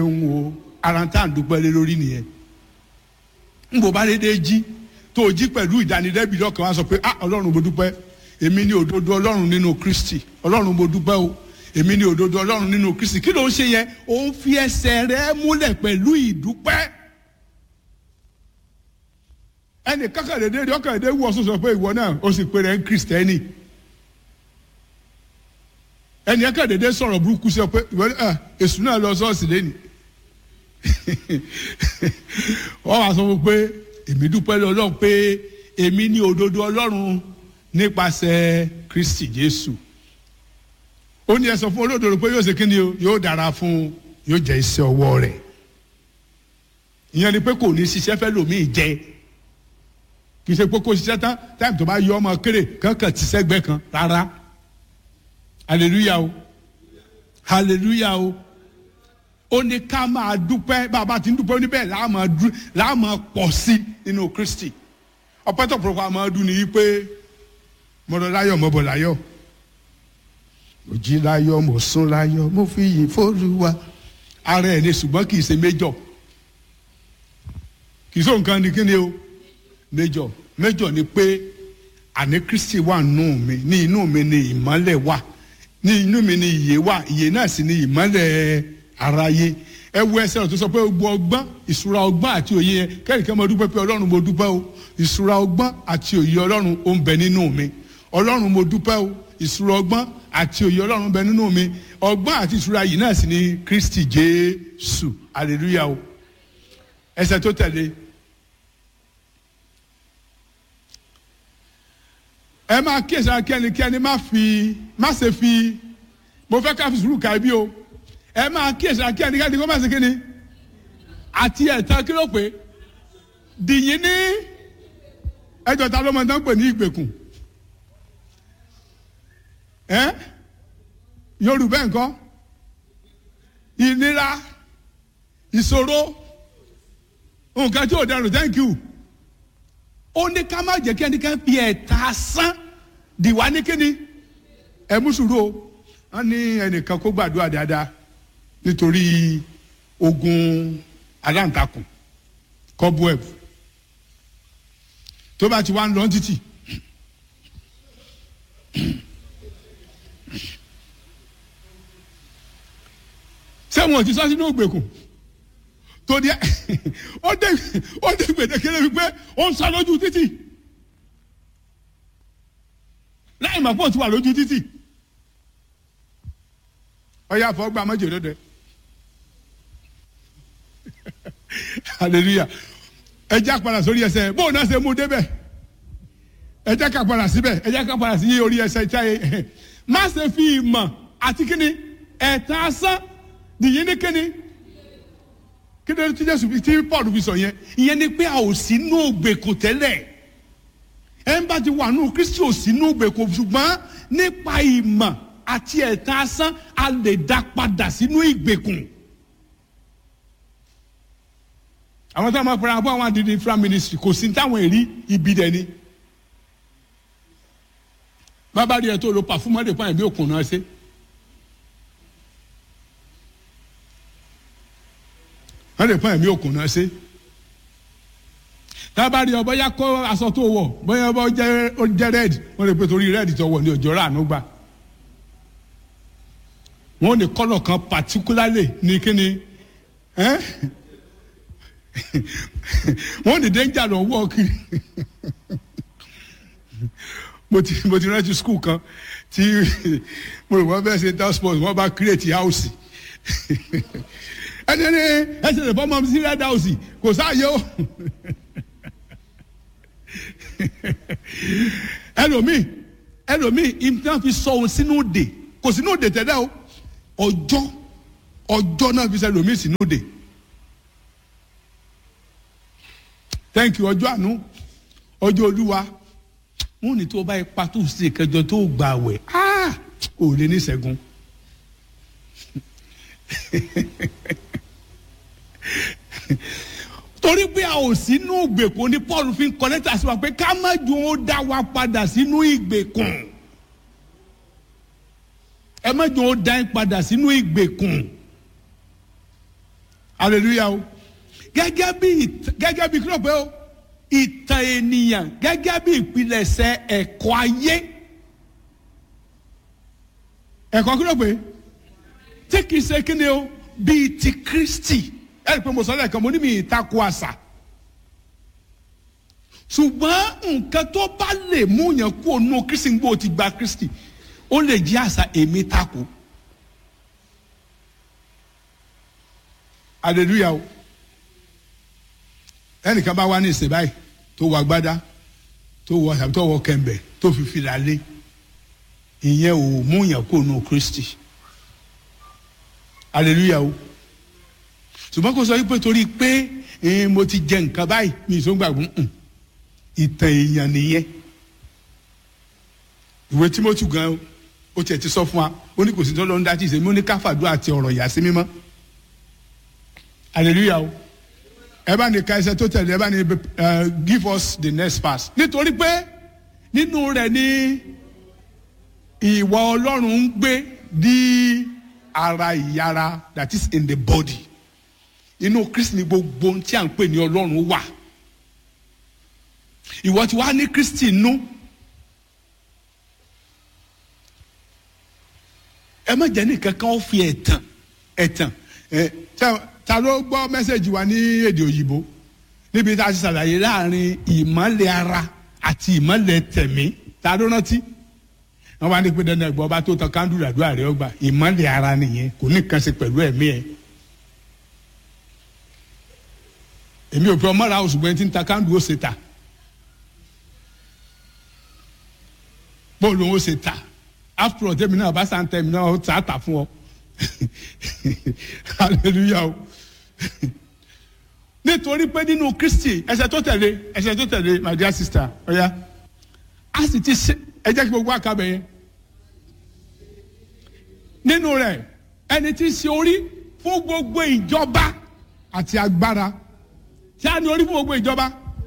ń wo ara tá à ń dúpẹ́ lé lórí nìyẹn ń bò bá dédé jí tó o jí pẹ̀lú ìdánilẹ́bi lọ́kàn wá sọ pé ah ọlọ́run mo dúpẹ́ èmi ní òdodo ọlọ́run nínú kristi ọlọ́run mo dúpẹ́ o èmi ní òdodo ọlọ́run nínú kristi kí ló ń ṣe yẹn ó ń fi ẹsẹ̀ rẹ múlẹ̀ pẹ̀lú ìdúpẹ́ ẹnì kákàdédé ọkàdédé wù ọ́ sọ pé ìwọ náà ó sì pé rẹ̀ ń kristẹni ẹnì kákàdédé sọ̀rọ̀ burúkú sí ọ pé ìwọ náà èṣù náà lọ sọ́ọ̀sì lẹ́nìí wọ́n wá sọ fún pé èmi dúpẹ́ lọ́lọ́run pé èmi ní òdodo ọlọ́run nípasẹ̀ kristi jésù ó ní ẹ sọ fún olódodo pé yóò ṣe kí ni o yóò dára fún yóò jẹ iṣẹ́ ọwọ́ rẹ̀ ìyẹn ni pé kò ní ṣiṣẹ́ fẹ́ lòmíì jẹ kì í ṣe pé kó ṣiṣẹ́ tán táìmù tó bá yọ ọmọ kéré kankan ti sẹ́gbẹ́ kan rárá hallelujah o hallelujah o ó ní ká máa dúpẹ́ bàbá tí ń dúpẹ́ níbẹ̀ láà máa pọ̀ sí nínú kristi ọpẹ́ tó pọ̀lọpọ̀ àmọ́ ọdún ni wípé mo lọ láyọ̀ mo bọ̀ láyọ̀ mo jí láyọ̀ mo sùn láyọ̀ mo fi yìn fÓlúwa ara ẹ̀ ní ṣùgbọ́n kì í ṣe méjọ̀ kì í sọ nǹkan ni kí ni o méjọ̀ méjọ̀ ni pé àní kristi wà nù mí ní inú mi ni ìmọ́lẹ̀ wà ní inú mi ni ìyè wà ìyè náà sì ni ìmọ́lẹ̀ aráyé ẹ wo ẹsẹ̀ tó sọ pé gbogbo ọgbọ́n ìṣúra ọgbọ́n àti òye yẹn kẹ́rìkẹ́ mo dúpẹ́ pé ọlọ́run mo dúpẹ́ o ìṣúra ọgbọ́n àti òye ọlọ́run ó ń bẹ nínú mi ọlọ́run mo dúpẹ́ o ìṣúra ọgbọ́n àti òye ọlọ́run ń bẹ nínú mi ọgbọ́n àti ìṣúra yìí náà sì ni kristi jésù hallelujah o ẹsẹ̀ tó tẹ̀lé ẹ máa kíyèsí akẹ́nikẹ́ni má fi má ṣe fi mo fẹ́ ká fi sùúrù ka ibi o ẹ máa kíyèsí akẹ́nikẹ́ni kó má ṣe kíni àti ẹ̀tàn kí ló pé dìyín ní ẹjọ́ ta ló máa tán pè ní ìgbèkùn ẹ yorùbá nǹkan ìnira ìṣòro nǹkan tí ò dẹrùn thank you ó ní ká má jẹ́ kí ẹnikẹ́ni fi ẹ̀ta sán dìwá ní kíni ẹ mú sùúrù o wọ́n ní ẹnìkan kó gbàdúrà dáadáa nítorí ogun aláǹtakùn cobweb tó bá ti wá ń lọ títì sẹ́wọ̀n ti sọ sínú ògbèkùn tó di ó dé ó dé gbèdékele wípé ó ń sá lójú títì láì mà pọ̀ tí wà lójú títì ọyá àfọwọ́gbà mọ́jọ́ lọ́dẹ hallelujah ẹ já padà sórí ẹsẹ̀ bóun náà ṣe mú débẹ̀ ẹ já ká padà síbẹ̀ ẹ já ká padà sí orí ẹsẹ̀ táyé má ṣe fi ìmọ̀ àti kíni ẹ̀ta asán nìyí ní kíni kíni tí jésù tí paul fi sọ yẹn ìyẹn ni pé a ò sí nú ògbèkùn tẹ́lẹ̀ ẹ ń bá ti wà nú kristi ò sí nú ògbèkùn ṣùgbọ́n nípa ìmọ̀ àti ẹ̀ta asán a lè dá padà sínú ìgbèkùn. àwọn táwọn máa fara bọ́ àwọn àdìdì infra ministry kò sí táwọn èrí ibi dẹ̀ ni. bàbá rí ẹ tó lo pàfúmọ́ lè pa ẹ̀mí òkun náà ṣe. wọ́n lè pa ẹ̀mí òkun náà ṣe. tábà rí ọ bóyá kó aṣọ tó wọ̀ bóyá ó jẹ́ red wọ́n lè pe torí red tó wọ̀ ní òjò rà ànú gbà. wọ́n ní kọ́lọ̀ kan particularly ní kíni. Eh? wọ́n ní danger lọ wọ́ kiri mo ti mo ti rántí school kan tí mo rò wọ́n fẹ́ ṣe town sports wọ́n bá create house ẹni ẹni ẹsẹ̀ lè fọ́mọ́ sí red house kò sáàyè o ẹlòmíì ẹlòmíì ìtàn fi sọ òun sínú òde kò sínú òde tẹ́lẹ̀ o ọjọ́ ọjọ́ náà fi sọ ẹlòmíì sínú òde. thank you ọjọ́ àánú ọjọ́ olúwa wọn ní tó bá ipa tó ṣe kẹjọ tó gbà wẹ̀ ò lè ní ṣẹ́gun torí pé a ò sínú ìgbèkùn ní paul fi ń kọ lẹ́tà sí wa pé ká má ju ó dá wa padà sínú ìgbèkùn ẹ má ju ó dá yín padà sínú ìgbèkùn hallelujah o gẹ́gẹ́ bí gẹ́gẹ́ bí kílọ̀ pé o ìtàn ènìyàn gẹ́gẹ́ bí ìpilẹ̀ṣẹ̀ ẹ̀kọ́ ayé ẹ̀kọ́ kílọ̀ pé tí kìí ṣe kí ni o bíi ti Kristi ẹ rí i pé mo sọ lẹ́ẹ̀kan mo ní mi ìtakò àṣà ṣùgbọ́n nǹkan tó bá lè mú yàn kú ònú Kristi ń gbọ́ ti gba Kristi ó lè jí àṣà èmi takò hallelujah o ẹnìkan bá wá ní ìsìn báyìí tó wọ agbádá tó wọ tàbí tó wọ kẹ̀mbẹ̀ tó fi fìlà lé ìyẹn ò mú yàn kú ònú Kristi hallelujah o ṣùgbọ́n kò sọ wípé torí pé mo ti jẹ nǹkan báyìí mi ì tó gbàgbọ́ ìtàn èèyàn nìyẹn ìwé Tímótì gan ó tiẹ̀ ti sọ fún wa ó ní kò sí tó lọ́n dá tí ì sẹ́mi ó ní káfàdúrà àti ọ̀rọ̀ ìyá sí mímọ́ hallelujah o ẹ bá ní ka ẹsẹ̀ tó tẹ̀lé ẹ bá ní give us the next pass nítorí pé nínú rẹ̀ ní ìwà Ọlọ́run ń gbé di ara ìyára that is in the body inú Kristi ni gbogbo ohun tí à ń pè ní Ọlọ́run wà ìwọ tí wàá ní Kristi nú ẹ má jẹ́ nìkan kan ó fi ẹ̀tàn ẹ̀tàn ẹ̀ ta ló gbọ́ mẹ́sẹ̀gì wa ní èdè òyìnbó níbi tá a ti ṣàlàyé láàrin ìmọ̀lẹ̀ ara àti ìmọ̀lẹ̀ tẹ̀mí ta ló rántí wọ́n wá ní pé dandan ẹ̀gbọ́n ọba tó tan kándùlù àdúrà rẹ̀ ọgbà ìmọ̀lẹ̀ ara nìyẹn kò ní nǹkan ṣe pẹ̀lú ẹ̀mí ẹ̀ èmi ò pé ọmọ ra oṣù gbẹ́ntì ń ta kándùlù ó ṣe ta bóòlù ó ṣe ta after all tẹ́mi náà bá sàn tẹ́mi náà ó ta ta fún ọ hallelujah o nítorí pé nínú Kristi ẹsẹ̀ tó tẹ̀lé ẹsẹ̀ tó tẹ̀lé my dear sister ọ̀ya a sì ti ṣe ẹ jẹ́ kí gbogbo àkàbẹ̀ yẹn nínú rẹ̀ ẹni tí ń ṣe orí fún gbogbo ìjọba àti agbára tí a ní orí fún gbogbo ìjọba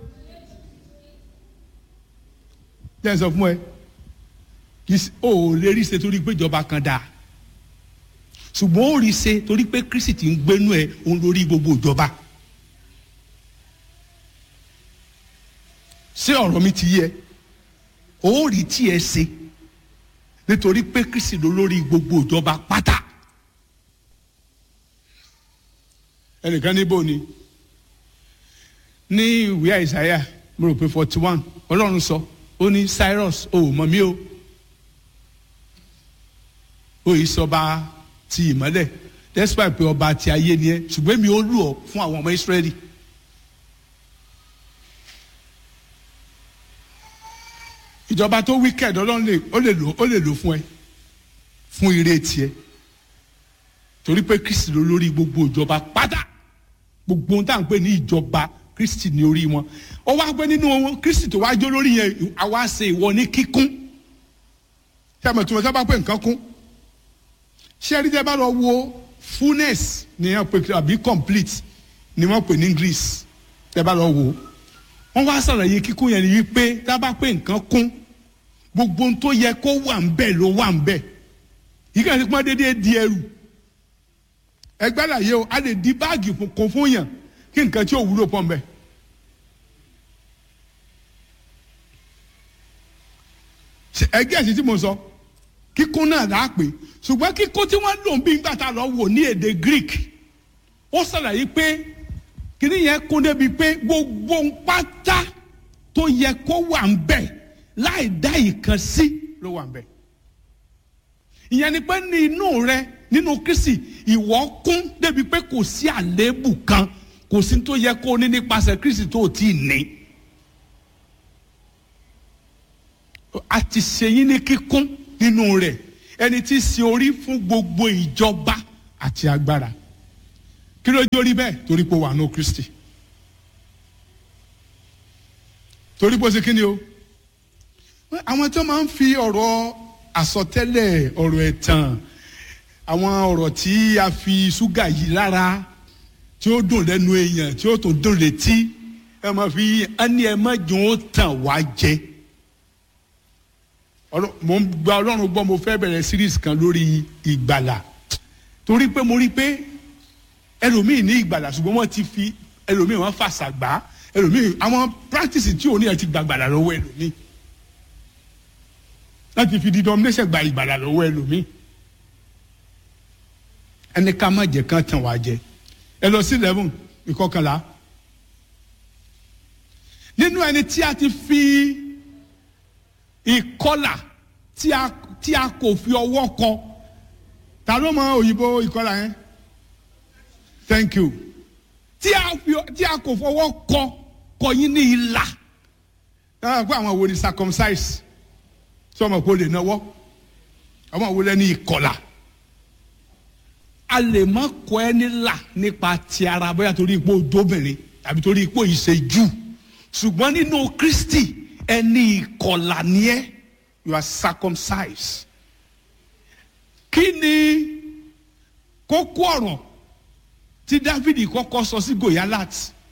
jẹ́ ẹ sọ fún ẹ kì í ò lè rí ṣe torí pé ìjọba kan dáa ṣùgbọ́n ó rí ṣe torí pé Kristi ti ń gbénú ẹ òun lórí gbogbo ìjọba ṣé ọ̀rọ̀ mi ti yẹ ó rí tí ẹ ṣe nítorí pé Kristi ló lórí gbogbo ìjọba pátá ẹnìkan níbo ni ní ìwé àìsàyà mo rò pé forty one ọlọ́run sọ ó ní Cyrus o ò mọ̀ mí o ó yìí sọba ti ìmọ́lẹ̀ despite pé ọba ti ayé ni ẹ ṣùgbọ́n mi ò lù ọ́ fún àwọn ọmọ Ísírẹ́lì. ìjọba tó wicked ọlọ́run lè ó lè lò ó lè lò fún ẹ fún ire tiẹ̀ torí pé Kristi ló lórí gbogbo ìjọba pátá gbogbo ohun tá à ń pè ní ìjọba Kristi ní orí wọn ó wá pé nínú Kristi tó wá jó lórí yẹn àwa ṣe ìwọ ní kíkún tí a mọ̀ tí wọ́n sábà pé nǹkan kún ṣé ẹni tẹ́ bá lọ wo fullness ni wọ́n pè àbí complete ni wọ́n pè ní English tẹ́ bá lọ wo wọ́n wá ṣàlàyé kíkún yẹn ni wípé tá a bá pé nǹkan kún gbogbo ohun tó yẹ kó wà ń bẹ̀ ló wà ń bẹ̀ yìí kàn sí pọ́n déédéé di ẹrù ẹgbẹ́ làyè o a lè di báàgì kún fún yàn kí nǹkan tí ò wúlò pọ̀ ń bẹ̀. ẹgbẹ́ ẹ̀sìn tí mo sọ kíkún náà là á pè ṣùgbọ́n kíkún tí wọ́n lò ń bí nígbà tá a lọ wò ní èdè Greek ó ṣàlàyé pé kíní yẹn kún débi pé gbogbo pátá tó yẹ kó wà ń bẹ̀ láì dá ìkan sí ló wà ń bẹ̀. ìyẹn ni pé ní inú rẹ nínú Kristi ìwọ kún débi pé kò sí àléébù kan kò sí tó yẹ kó ní nípasẹ̀ Kristi tó ti ní. a ti ṣe yín ní kíkún nínú rẹ̀ ẹni tí í ṣe orí fún gbogbo ìjọba àti agbára kí ló jórí bẹ́ẹ̀ torí pé wà ní Kristi torí pé ó ṣe kí ni o àwọn tí wọ́n máa ń fi ọ̀rọ̀ àsọtẹ́lẹ̀ ọ̀rọ̀ ẹ̀tàn àwọn ọ̀rọ̀ tí a fi ṣúgà yìí lára tí ó dùn lẹ́nu èèyàn tí ó tún dùn létí ẹ máa fi ẹni ẹ má jùn ó tàn wá jẹ mo ń gba Ọlọ́run gbọ́ mo fẹ́ bẹ̀rẹ̀ series kan lórí ìgbàlà torí pé mo rí pé ẹlòmíì ní ìgbàlà ṣùgbọ́n wọ́n ti fi ẹlòmíì wọ́n fàṣà gbà ẹlòmíì àwọn practice tí òun yẹn ti gbàgbàlà lọ́wọ́ ẹlòmíì láti fi denomination gba ìgbàlà lọ́wọ́ ẹlòmíì ẹni ká má jẹ kán tàn wá jẹ ẹ lọ sí eleven ìkọkànlá nínú ẹni tí a ti fi ìkọlà tí a tí a kò fi ọwọ́ kọ ta ló mọ òyìnbó ìkọlà yẹn thank you tí a fi tí a kò fọwọ́ kọ kọyín ní ìlà táwọn àgbà àwọn wo ni circumcise tí ọmọ kò lè náwó ọmọ wo lẹni ìkọlà a lè má kọ ẹ nílà nípa ti ara bóyá torí ipò dóbìnrin tàbí torí ipò ìṣèjú ṣùgbọ́n nínú Kristi ẹni ìkọlà ni ẹ you are circumcised kí ni kókó ọ̀rọ̀ tí Dávidi kọ́kọ́ sọ sí Gòyálát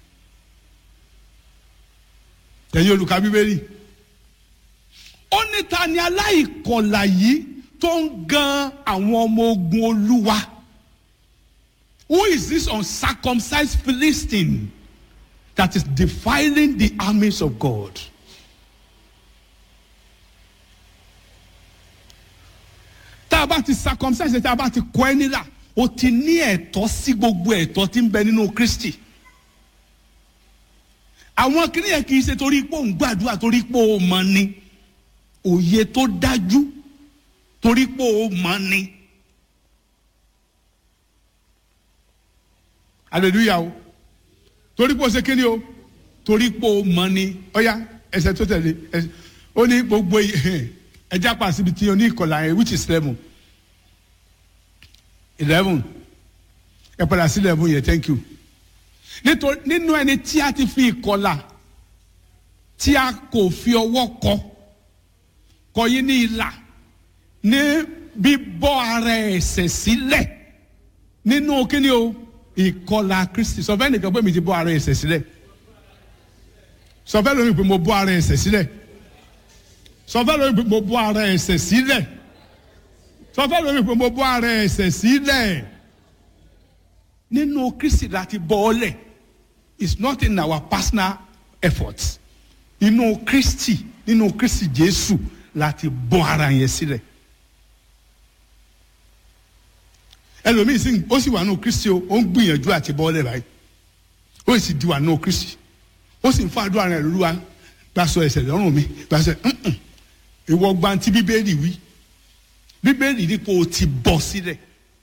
ẹ̀yin olùkà bíbélì ó ní ta ni aláìkọlà yìí tó ń gan àwọn ọmọ ogun Olúwa who is this uncircumcised Philistine that is defiling the armies of God? tá a bá ti circumcise tá a bá ti kọ ẹ́ nílà o ti ní ẹ̀tọ́ sí gbogbo ẹ̀tọ́ tí ń bẹ nínú Kristi àwọn kìnìyàn kì í ṣe torí pé òun gbàdúrà torí pé ó mọ ni òye tó dájú torí pé ó mọ ni hallelujah o torí pé ó ṣe kíni o torí pé ó mọ ni ọ̀ya ẹsẹ̀ tó tẹ̀lé ó ní gbogbo ẹja pa síbi tí o ní ìkọlà yẹn which is eleven eleven ẹ padà sí eleven yẹn thank you nítorí nínú ẹni tí a ti fi ìkọlà tí a kò fi ọwọ́ kọ kọ yín ní ìlà ní bíbọ́ ara ẹ̀ṣẹ̀ sílẹ̀ nínú kíni o ìkọlà Kristi sọ fẹ́ nìkan pé mi ti bọ́ ara ẹ̀ṣẹ̀ sílẹ̀ sọ fẹ́ lómi pé mo bọ́ ara ẹ̀ṣẹ̀ sílẹ̀ sọfẹ́ lórí pé mo bọ́ ara ẹ̀ṣẹ̀ sílẹ̀ sọfẹ́ lórí pé mo bọ́ ara ẹ̀ṣẹ̀ sílẹ̀ nínú Kristi láti bọ́ ọ lẹ̀ it's not in our personal efforts inú Kristi nínú Kristi Jésù láti bọ́ ara yẹn sílẹ̀ ẹlòmíì sì ó sì wà nínú Kristi o ó ń gbìyànjú àti bọ́ ọ lẹ̀ báyìí ó sì di wà nínú Kristi ó sì ń fa àdúrà rẹ̀ lóluwa gbàsọ ẹ̀ṣẹ̀ lọ́rùn mi gbàsọ ẹ̀ ìwọ gbanti bíbélì wí bíbélì ní kó o ti bọ́ sílẹ̀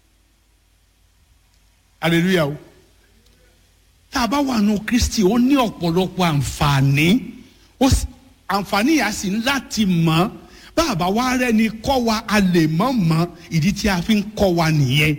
hallelujah o tá a bá wà nù kristi ó ní ọ̀pọ̀lọpọ̀ àǹfààní àǹfààní yà sí láti mọ̀ bàbá wa rẹ́ni kọ́ wa a lè mọ̀ mọ̀ ìdí tí a fi ń kọ́ wa nìyẹn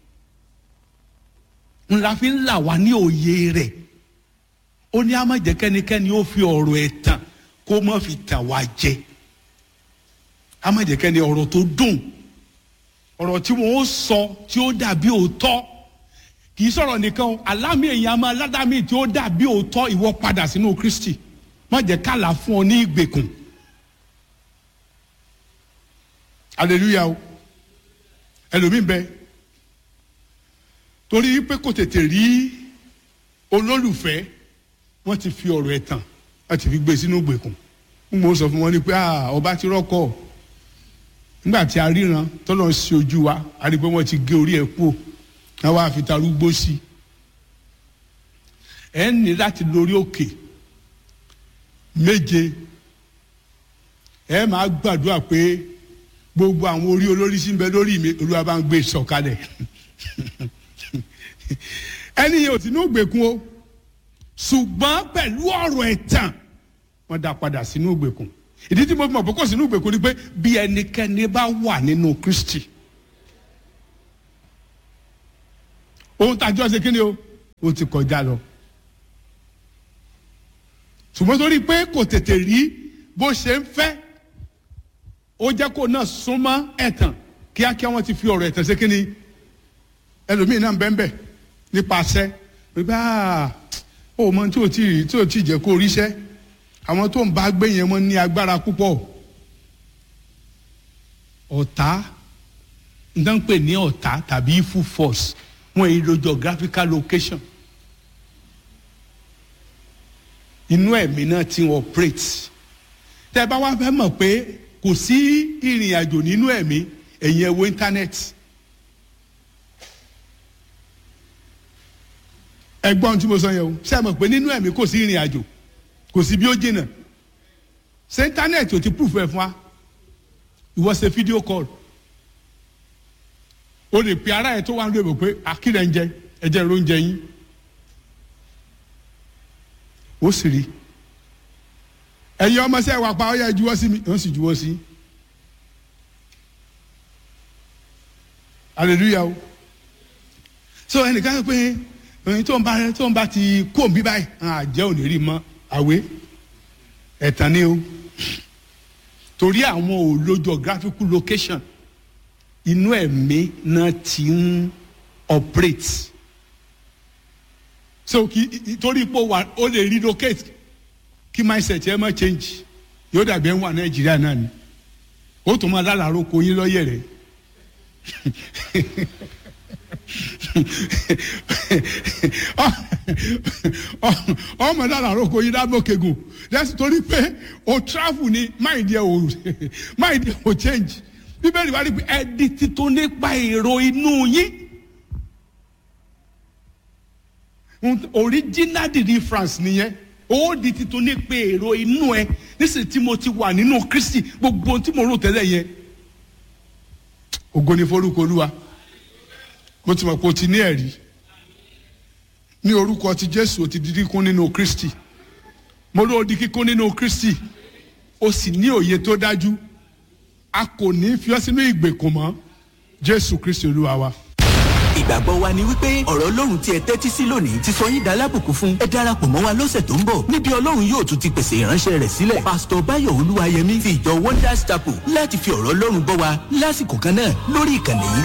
ńlá fi ń là wá ní òye rẹ̀ ó ní a má jẹ́ kẹ́nikẹ́ni ó fi ọ̀rọ̀ ẹ̀ tàn kó má fi tàn wá jẹ a má jẹ́ kẹ́ni ọ̀rọ̀ tó dùn ọ̀rọ̀ tí wọ́n ó sọ tí ó dàbí òótọ́ kì í sọ̀rọ̀ nìkan alámì èèyàn máa ládàmì tí ó dàbí òótọ́ ìwọ padà sínú Kristi má jẹ́ kálà fún ọ ní ìgbèkùn hallelujah o ẹlòmíín bẹ torí pé kò tètè rí olólùfẹ́ wọ́n ti fi ọ̀rọ̀ ẹ̀ tàn wọ́n ti fi gbé sínú ìgbèkùn mo sọ fún wọn ni pé ọba ti rọ́kọ̀ nígbà tí a ríran tọ́lọ̀ ń ṣe ojú wa a rí i pé wọ́n ti gé orí ẹ̀ kú wọ́n wá fi tarúgbó sí i ẹ̀ ń ní láti lórí òkè méje ẹ máa gbàdúrà pé gbogbo àwọn orí olórí sí ń bẹ lórí mi olúwa bá ń gbé sọ̀kalẹ̀ ẹni yẹn ò sí ní ògbèkùn o ṣùgbọ́n pẹ̀lú ọ̀rọ̀ ẹ̀tàn wọ́n dá padà sínú ìgbèkùn ìdí tí mo mọ̀ pé kò sínú ìgbèkùn ni pé bí ẹnikẹ́ni bá wà nínú Kristi ohun tàjọ́ ṣe kí ni o ó ti kọjá lọ ṣùgbọ́n torí pé kò tètè rí bó ṣe ń fẹ́ ó jẹ́ kó náà súnmọ́ ẹ̀tàn kíákíá wọ́n ti fi ọ̀rọ̀ ẹ̀tàn ṣe kí ni ẹlòmíín náà bẹ́ẹ̀ bẹ́ẹ̀ nípasẹ̀ pé ó mọ tí ò tí tí ò tí jẹ́ kó ríṣẹ́ àwọn tó ń bá gbé yẹn mọ́ ní agbára púpọ̀ ọ̀tá ń pè ní ọ̀tá tàbí full force wọn èyí lo geographical location inú ẹ̀mí náà ti ń operate tẹ́ bá wá fẹ́ mọ̀ pé kò sí ìrìn àjò nínú ẹ̀mí ẹ̀yin ẹ wo íńtánẹ́ẹ̀tì ẹgbọ́n tí mo sọ yẹn o ṣé ẹ mọ̀ pé nínú ẹ̀mí kò sí ìrìn àjò kò sí bí ó jìnnà ṣé íńtánẹ́ẹ̀tì ò ti proof ẹ̀ fún wa ìwọ ṣe fídíò call o lè pe ara ẹ tó wà ń lóye pé akílẹ̀ ń jẹ ẹ̀jẹ̀ ló ń jẹ yín ó sì rí ẹ̀yin ọmọ sẹ́ wà pa ọ́ yẹ juwọ́ sí mi ó sì juwọ́ sí hallelujah o so ẹnìkan sọ pé ẹyin tó ń bá tó ń bá ti kó òun bí báyìí àjẹ́ ò ní rí mọ́ àwé ẹ̀tàn ni o torí àwọn ò lo geographical location inú ẹ̀mí náà ti ń operate so kí torí ipò wà ó lè relocate kí mindset ẹ má change yóò dàbí ẹ̀ ń wà nàìjíríà náà ni ó tún máa lálàárọ̀ kó yín lọ́yẹ̀ rẹ̀ ọmọ lálàárọ̀ kó yín dábò kegun lẹ́sìn torí pé o travel ni mind yẹ o mind yẹ o change bíbélì wá rí pé ẹdi títún nípa èrò inú yín original deliverance nìyẹn ó di títún nípa èrò inú ẹ nísìsiyìí tí mo ti wà nínú kristi gbogbo ohun tí mo rò tẹ́lẹ̀ yẹn ògo ni forúkọ olúwa mo ti mọ̀ pé o ti ní ẹ̀rí ní orúkọ ti jésù o ti di kíkún nínú kristi mo ló di kíkún nínú kristi o sì ní òye tó dájú a kò ní fi ọ́ sínú ìgbèkùn mọ́ jésù kristi olúwa wa. ìgbàgbọ́ wa ni wípé ọ̀rọ̀ ọlọ́run tí ẹ tẹ́tí sí lónìí ti sọ yín dalábùkún fún ẹ darapọ̀ mọ́ wa lọ́sẹ̀ tó ń bọ̀ níbi ọlọ́run yóò tún ti pèsè ìránṣẹ́ rẹ̀ sílẹ̀ pásítọ̀ báyọ̀ olúwayẹmí ti ìjọ wonders chapel láti fi ọ̀rọ̀ ọlọ́run bọ́ wa lásìkò kan náà lórí ìkànnì yìí